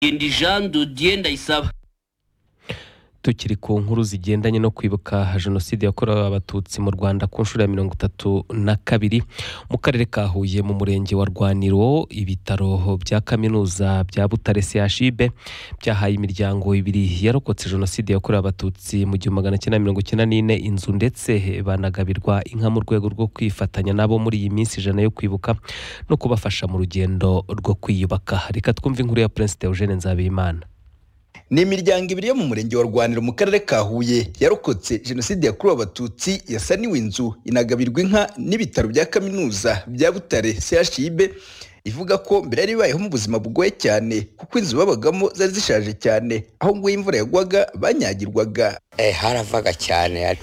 ndi jean dudier ndayisaba tukiri ku nkuru zigendanye no kwibuka jenoside yakorewe abatutsi mu rwanda ku nshuro ya mirongo itatu na kabiri mu karere ka huye mu murenge wa rwaniro ibitaro bya kaminuza bya butare chib byahaye imiryango ibiri yarokotse jenoside yakorewe abatutsi mu gihumbi magana cyenda mirongo icyenda n'ine inzu ndetse banagabirwa inka mu rwego rwo kwifatanya nabo muri iyi minsi ijana yo kwibuka no kubafasha mu rugendo rwo kwiyubaka reka twumve inkuru ya prince Eugene nzabimana ni imiryango ibiri yo mu murenge wa rwaniro mu karere ka huye yarokotse jenoside yakorewe abatutsi yasaniwe inzu inagabirwa inka n'ibitaro bya kaminuza bya butare chib ivuga ko mbere yari ibayeho mu buzima bugoye cyane kuko inzu babagamo zari zishaje cyane aho nguye imvura yagwaga banyagirwaga Eh, haravaga cyane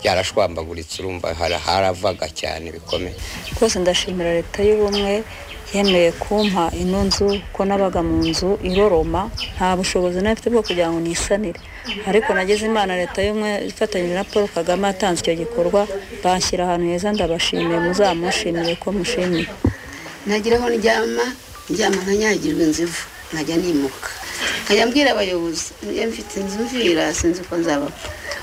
yarashwambaguritse urumva hara- haravaga cyane bikomeye rwose ndashimira leta y'ubumwe yemeye kumpa ino nzu ko nabaga mu nzu iroroma nta bushobozi nari mfite bwo kugira ngo nisanire ariko nagize imana leta y'ubumwe ifatanyije na paul kagame yatanze icyo gikorwa banshyira ahantu heza ndabashimiye muzamushimire ko mushimiye nagera aho ndyama ndyama nkanyagirwa inzivu nkajya nimuka nkajya mbwira abayobozi njye mfite inzu mvira sinzi uko nzaba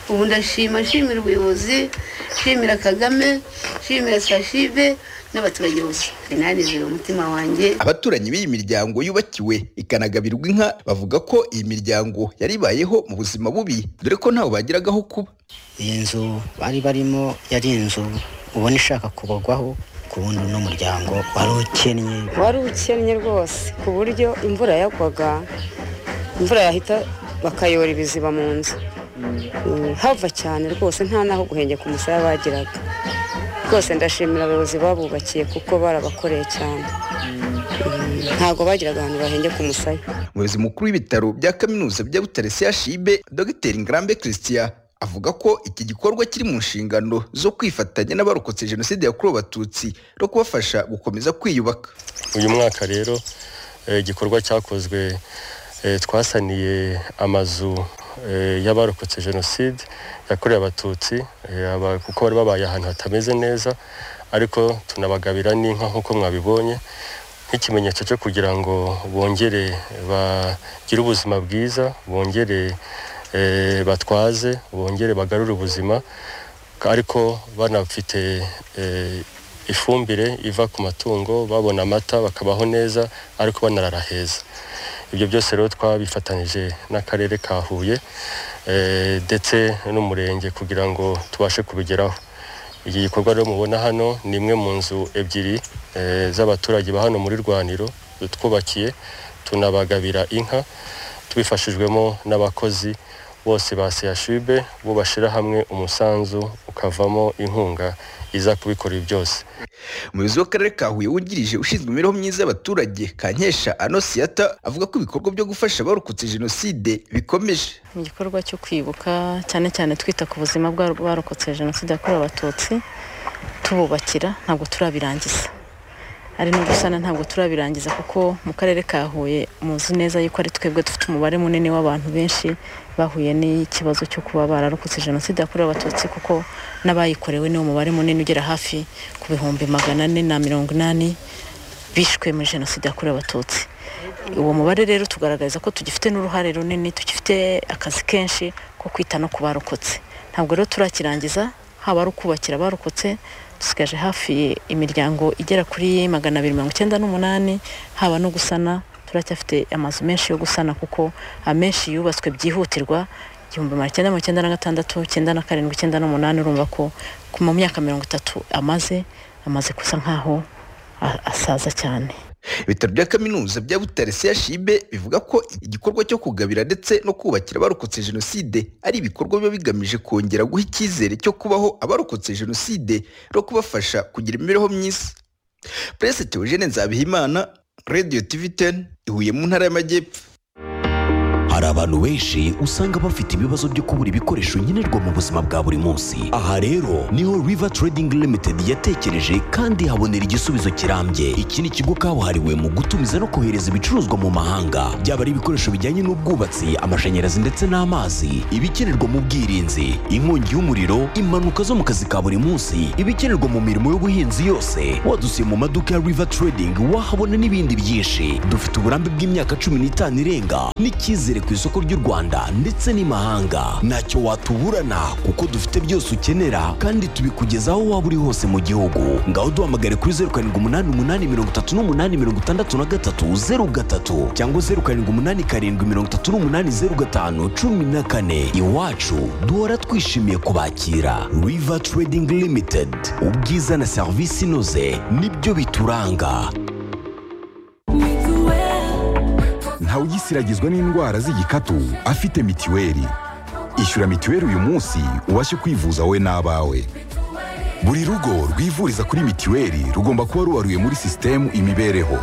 ubu ndashima nshimira ubuyobozi nshimira kagame nshimira sashibe n'abaturage bose nanizewe umutima wanjye abaturanyi b'iyi miryango yubakiwe ikanagabirwa inka bavuga ko iyi miryango yari ibayeho mu buzima bubi dore ko ntawe bagiragaho kuba iyi nzu bari barimo yari inzu ubona ishaka kubagwaho ku wundi uno muryango wari ukennye wari ukennye rwose ku buryo imvura yagwaga imvura yahita bakayora ibiziba mu nzu Mm, hava cyane rwose nta n'aho guhengeka umusaya bagiraga rwose ndashimira abayobozi babubakiye kuko barabakoreye cyane Mm, ntabwo bagiraga ahantu bahengeka umusaya umuyobozi mukuru w'ibitaro bya kaminuza bya butare chib dr ngarambe christian avuga ko iki gikorwa kiri mu nshingano zo kwifatanya n'abarokotse jenoside yakorewe abatutsi no kubafasha gukomeza kwiyubaka uyu mwaka rero eh, igikorwa cyakozwe eh, twasaniye amazu eh, y'abarokotse jenoside yakorewe abatutsi eh, aba- kuko bari babaye ahantu hatameze neza ariko tunabagabira n'inka nk'uko mwabibonye nk'ikimenyetso cyo kugira ngo bongere bagire ubuzima bwiza bongere eh, batwaze bongere bagarure ubuzima ariko banafite eh, ifumbire iva ku matungo babona amata bakabaho neza ariko banarara heza ibyo byose rero twabifatanyije n'akarere ka huye eh, ndetse n'umurenge kugira ngo tubashe kubigeraho iki gikorwa rero mubona hano ni imwe mu nzu ebyiri eh, z'abaturage ba hano muri rwaniro twubakiye tunabagabira inka tubifashijwemo n'abakozi bose ba seyashibe bo bashyira hamwe umusanzu ukavamo inkunga iza kubikora ibi byose umuyobozi w'akarere ka huye wungirije ushinzwe imibereho myiza y'abaturage kankesha anosiyata avuga ko ibikorwa byo gufasha abarokotse jenoside bikomeje mu gikorwa cyo kwibuka cyane cyane twita ku buzima bw'abarokotse jenoside yakorewe abatutsi tububakira ntabwo turabirangiza ari no gusana ntabwo turabirangiza kuko mu karere ka huye muzi neza yuko ari twebwe dufite umubare munini w'abantu benshi bahuye n'ikibazo cyo kuba bararokotse jenoside yakorewe abatutsi kuko n'abayikorewe niwo mubare munini ugera hafi ku bihumbi magana ane na mirongo inani bishwe muri jenoside yakorewe abatutsi uwo mubare rero tugaragaza ko tugifite n'uruhare runini tugifite akazi kenshi ko kwita no ku barokotse ntabwo rero turakirangiza haba ari ukubakira abarokotse dusigaje hafi imiryango igera kuri magana abiri mirongo icyenda n'umunani haba no gusana turacyafite amazu menshi yo gusana kuko amenshi yubatswe byihutirwa igihumbi magana cyenda mirongo icyenda na gatandatu icyenda na karindwi icyenda n'umunani urumva ko ku- mu myaka mirongo itatu amaze amaze gusa nk'aho a- asaza cyane ibitaro bya kaminuza bya butare chib bivuga ko igikorwa cyo kugabira ndetse no kubakira abarokotse jenoside ari ibikorwa biba bigamije kongera guha icyizere cyo kubaho abarokotse jenoside no kubafasha kugira imibereho myiza prince theogene nzabihimana radio tv 10 ihuye mu ntara y'amajyepfo hari abantu benshi usanga bafite ibibazo byo kubura ibikoresho nkenerwa mu buzima bwa buri munsi aha rero niho river trading limited yatekereje kandi habonera igisubizo kirambye iki ni ikigo kabuhariwe mu gutumiza no kohereza ibicuruzwa mu mahanga byaba ari ibikoresho bijyanye n'ubwubatsi amashanyarazi ndetse n'amazi ibikenerwa mu bwirinzi inkongi y'umuriro impanuka zo mu kazi ka buri munsi ibikenerwa mu mirimo y'ubuhinzi yose wadusiye mu maduka ya river trading wahabona n'ibindi byinshi dufite uburambe bw'imyaka cumi n'itanu irenga n'icyizere ku isoko ry'u rwanda ndetse n'imahanga ntacyo watuburana kuko dufite byose ukenera kandi tubikugezaho waba uri hose mu gihugu ngaho duhamagare kuri zeru karindwi umunani umunani mirongo itatu n'umunani mirongo itandatu na gatatu zeru gatatu cyangwa zeru karindwi umunani karindwi mirongo itatu n'umunani zeru gatanu cumi na kane iwacu duhora twishimiye kubakira river trading limited ubwiza na serivisi inoze nibyo bituranga ntawe ugisiragizwa n'indwara z'igikatu afite mitiweli ishyura mitiweli uyu munsi ubashe kwivuza wowe n'abawe buri rugo rwivuriza kuri mitiweli rugomba kuba rubaruye muri sisitemu imibereho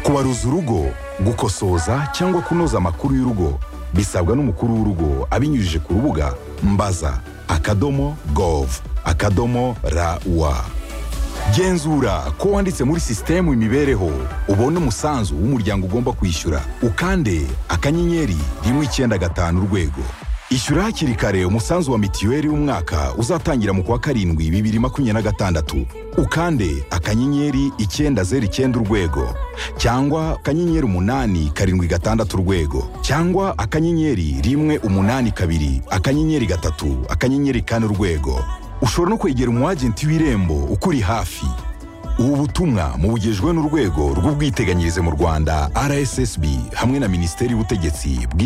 kubaruza urugo gukosoza cyangwa kunoza amakuru y'urugo bisabwa n'umukuru w'urugo abinyujije ku rubuga mbaza akadomo gov akadomo rawa genzura ko wanditse muri sisitemu imibereho ubona umusanzu w'umuryango ugomba kwishyura ukande akanyenyeri rimwe icyenda gatanu urwego ishyura hakiri kare umusanzu wa mitiweli w'umwaka uzatangira mu kwa karindwi bibiri makumyabiri na gatandatu ukande akanyenyeri icyenda zeru icyenda urwego cyangwa akanyenyeri umunani karindwi gatandatu urwego cyangwa akanyenyeri rimwe umunani kabiri akanyenyeri gatatu akanyenyeri kane urwego ushobora no kwegera umwagenti w'irembo ukuri hafi ubu butumwa mubugejwe n'urwego rw'ubwiteganyirize mu rwanda rssb hamwe na minisiteri y'ubutegetsi bw'igihugu